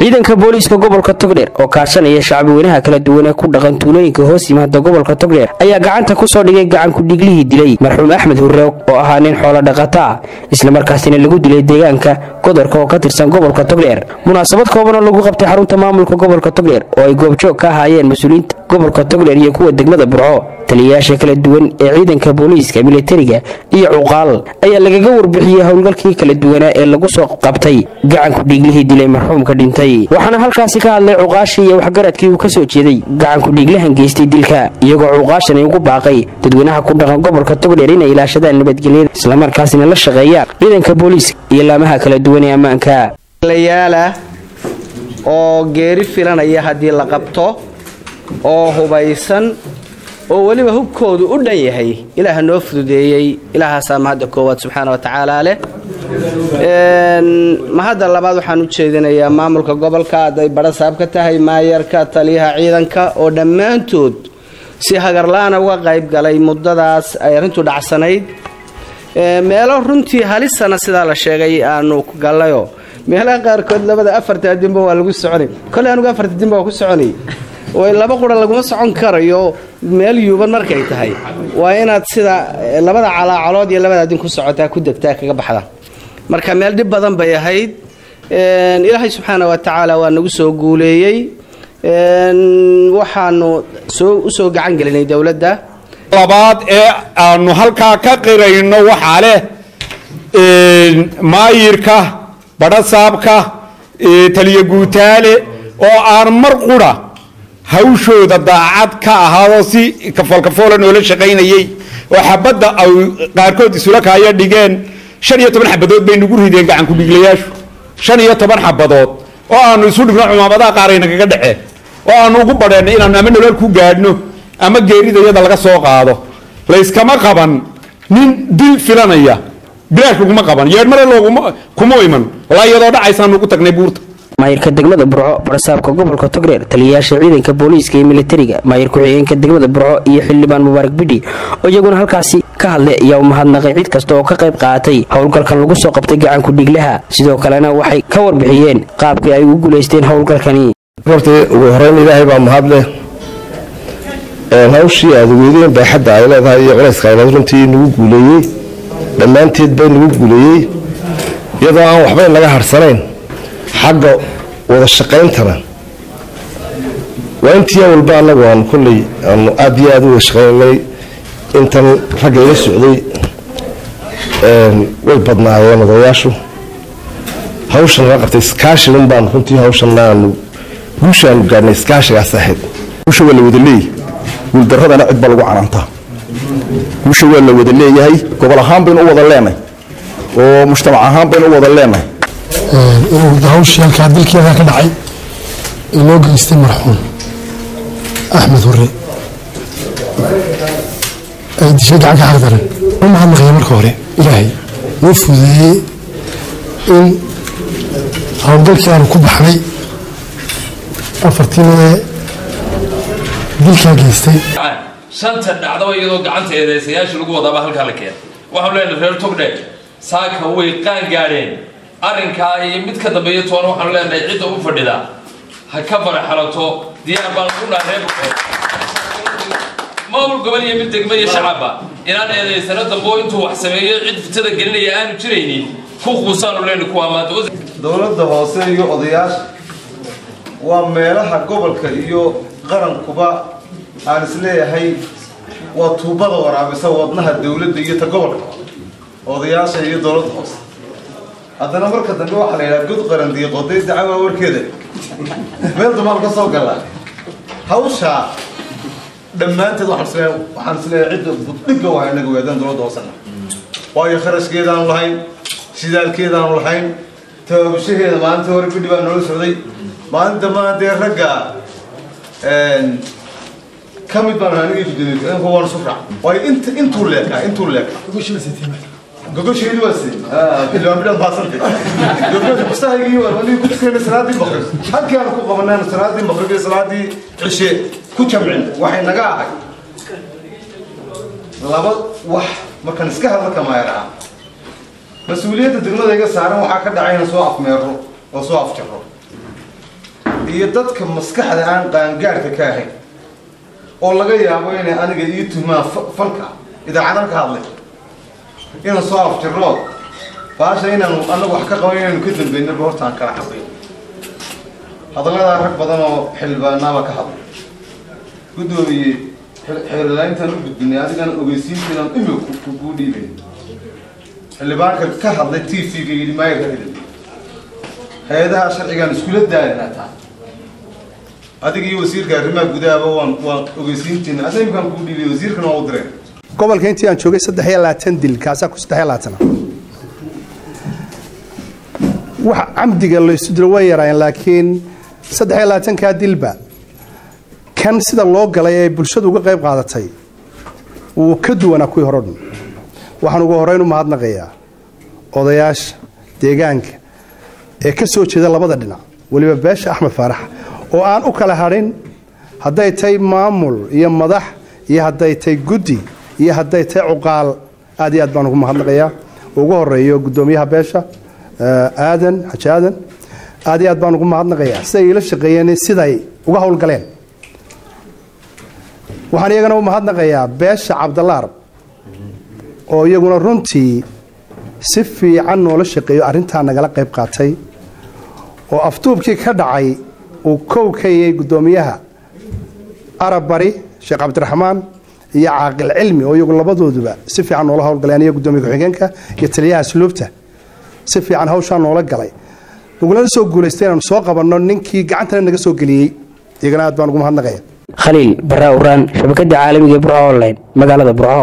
ciidanka booliiska gobolka togdheer oo kaashanaya shacbi weynaha kala duwan ee ku dhaqan tuulooyinka hoos yimaada gobolka togdheer ayaa gacanta ku soo dhigay gacanku dhiiglihii dilay marxuum axmed hurre oo ahaa nin xoolo dhaqata ah islamarkaasina lagu dilay deegaanka godorka oo ka tirsan gobolka togdheer munaasabad kooban oo lagu qabtay xarunta maamulka gobolka togdheer oo ay goobjoog ka ahaayeen mas-uuliyiinta gobolka togdheer iyo kuwa degmada burco taliyayaasha kala duwan ee ciidanka booliiska militariga iyo cuqaal ayaa lagaga warbixiyey howlgalkii kala duwanaa ee lagu soo qabtay gacanku dhiiglihii dilay marxuumka dhintay waxaana halkaasi ka hadlay cuqaashii iyo waxgaradkii uu ka soo jeeday gacanku dhiiglahan geystay dilka iyagoo cuqaashani ugu baaqay dadweynaha ku dhaqan gobolka togdheer inay ilaashadaan nabadgelyada islamarkaasina la shaqeeyaan ciidanka booliiska iyo laamaha kala duwan ee ammaanka layaala oo geeri filanaya haddii la qabto oo hubaysan oo weliba hubkoodu u dhan yahay ilaaha noo fududeeyey ilaahaasaa mahadda koowaad subxaana wa tacaala leh mahadda labaad waxaan u jeedinayaa maamulka gobolka hadday badhasaab ka tahay maayarka taliyaha ciidanka oo dhammaantood si hagarla-ana uga qayb galay muddadaas ay arrintu dhacsanayd meelo runtii halisana sidaa la sheegay aanu gallayo meelaha qaarkood labada afarta adinba waa lagu soconay kole anugu afarta adinba waa ku soconay way laba qura laguma socon karayo meel yuuban markay tahay waa inaad sida labada calaacalood iyo labada adin ku socotaa ku degtaa kaga baxda marka meel dhib badan bay ahayd ilaahay subxaana wa tacaala waa nagu soo guuleeyey waxaanu u soo gacan gelinay dowladda labaad ee aanu halkaa ka qirayno waxaa leh maayirka badhasaabka taliya guutaale oo aan mar qura hawshooda daacad ka ahaadoo si kafoolkafoola noola shaqaynayey oo xabadda ay qaarkood isula kaaya dhigeen shan iyo toban xabadood bay nagu rideen gacanku dhiglayaashu shan iyo toban xabadood oo aanu isu dhigno cumaamadaha qaaraynagaga dhece oo aanu ugu badheennay inaanu ama nolol ku gaadhno ama geerida iyada laga soo qaado layskama qaban nin dil filanaya bilaash laguma qaban yeedhmare looguma kuma iman walaa iyadoo dhacaysaanu ugu tagnay buurta maayirka degmada burco barasaabka gobolka togdheer taliyayaasha ciidanka booliiska iyo militariga maayir ku-xigeenka degmada burco iyo xildhibaan mubaarak bidhi oo iyaguna halkaasi ka hadlay ayaa u mahadnaqay cid kasta oo ka qayb qaaatay howlgalkan lagu soo qabtay gacanku dhiglaha sidoo kalena waxay ka warbixiyeen qaabkii ay ugu guulaysteen howlgalkani horta ugu horeyn ilaahay baa mahadleh hawshii aada weydeen baaxadda ay leedahay iyo culayska ayleed runtii nagu guuleeyey dhammaanteed bay nagu guuleeyey iyadoo aan waxbayn laga harsanayn xagga wada shaqayntana waa intii walba anagu aanu kolley aanu aad iyo aad u wada shaqaynay intan ragga ila socday way badnaayeen odayaashu hawshan la qabtay iskaashigan baan runtii hawshan aanu guusha aanu gaadhnay iskaashigaas ahayd guusha waa la wada leeyahy guuldaradana cid baa lagu canaantaa guusha waa la wada leeyahay gobol ahaan baynu u wada leenahay oo mujtamac ahaan baynu u wada leenahay inuu hawshii halkaa dilkeeda ka dhacay ee loo geystay marxuum axmed hurre ay dishay gacan ka xaqdaran u mahadnaqaya marka hore ilaahay noo fududeeyey in howlgalkii aanu ku baxnay afartii ee dilkaa geystay shanta dhacdaba iyadoo gacanta eedeysayaashii lagu wadaaba halkaa la keenay waxaanu leenahay reer togdheer saaka way qaan gaadheen arrinkaa iyo mid ka dambeeya toona waxaanu leenahay cidda u fadhida ha ka faraxalato diyaar baan ku dhahay reer maamul gobol iyo mid degmo iyo shacabba inaan eedaysano dambo intuu wax sameeyo cid fitada gelinaya aanu jiraynin ku quusaanu leenahay kuwaa maanta dowladda hoose iyo odayaasha waa meelaha gobolka iyo qarankuba aan isleeyahay waa tuubada waraabisa wadnaha dowladda iyo ta gobolka odayaasha iyo dowladda hoose haddana marka dambe waxaa la yidhaha god qaran diiqoday dacwaa warkeeda meel dumaan ka soo gala hawshaa dhammaanteed waxaan isleeyahay cidda buddhigga waa inaga weedaan dowladda hoosena waayo kharashkeedaanu lahayn shidaalkeedaanu lahayn tababashaheeda maalinta hore bidhi baa noola socday maalin dambana dee ragga ka mid baan anigii gudoomiye waan isu raac waayo int intuu leekaa intuu leekaa gogosheedi waa si xildhibaan bidhan baasantay gogosha kustahaygii waan anigii ku tukanay salaadii maqrib halkii aan ku qabanayna salaadii maqrib iyo salaadii cishe ku jamcin waxay naga ahay laba wax markaan iska hadla kamaayaraha mas-uuliyadda degmada iga saaran waxaa ka dhacay inaan soo afmeero oo soo afjaro iyo dadka maskaxda aan qaangaadhka ka ahayn oo laga yaabo inay aniga ii tumaan falka idaacadan ka hadlay inaan soo afjirnood baasha inaanu anagu wax ka qaban inaynu ka dambeynaba hortaan kala cabayn hadalladaa rag badan oo xildhibaanaaba ka hadlay guddoomiye xeerlaaintaan u gudbinay adigan ogeysiintiinaan imika kuu dhiibay xildhibaanka ka hadlay t v-ga yidhi maayarka ka dambeeyey hay-adaha sharcigaan iskula daalinaa taa adiga iyo wasiirka arrimaha gudahaba waan waan ogeysiintiina asa imkaan kuu dhiibay wasiirkana waa u direen gobolka intii aan joogay saddex iyo labaatan dil kaasaa ku saddex iyo labaatana wax camdiga laysu dilo way yaraayeen laakiin saddex iyo labaatankaa dilba kan sida loo galay ee bulshadu uga qayb qaadatay wuu ka duwanaa kuwii hore o dhan waxaan ugu horreyn u mahadnaqayaa odayaasha deegaanka ee ka soo jeeda labada dhinac weliba beesha axmed faarax oo aan u kala hadhin hadday tahay maamul iyo madax iyo hadday tahay guddi iyo hadday tahay cuqaal aad iyo aad baan ugu mahadnaqayaa ugu horeeyo guddoomiyaha beesha aadan xaji aadan aad iyo aad baan ugu mahadnaqayaa siday iila shaqeeyeen siday uga howlgaleen waxaan iyagana u mahadnaqayaa beesha cabdalaar oo iyaguna runtii si fiican noola shaqeeyo arrintaa nagala qayb qaatay oo afduubkii ka dhacay uu kow ka yay guddoomiyaha arab bari sheekh cabdiraxmaan iyo caaqil cilmi oo iyagu labadooduba si fiican noola howlgaleen iyo guddoomiya ku-xigeenka iyo taliyaha asluubta si fiican hawshaa noola galay nagulana soo guulaystay inaanu soo qabanno ninkii gacantana naga soo geliyey iyagana aad baan ugu mahadnaqaya khaliil barraa uraan shabakada caalamiga ee burco online magaalada burco